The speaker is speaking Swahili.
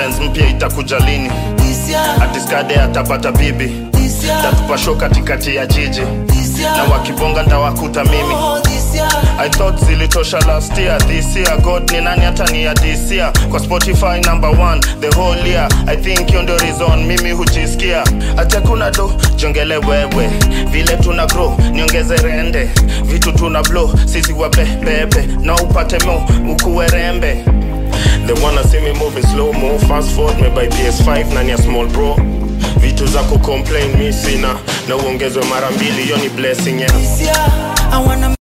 Benz mpya itakuja lini This year, atiskade atapata bibi this year, tatupa show katikati ya jiji this year. na wakibonga ndawakuta mimi Oh, this year. I thought zilitosha last year this year God ni nani hata ni ya this year kwa Spotify number one the whole year I think hiyo ndio reason mimi hujisikia hata kuna do jongele wewe vile tuna grow niongeze rende vitu tuna blow sisi wabebebe na upate mo ukuwe rembe They wanna see me moving slow mo fast forward me by PS5 nani ya small bro vitu za kucomplain mi sina na uongezwe mara mbili hiyo ni blessing yeah. This year, I wanna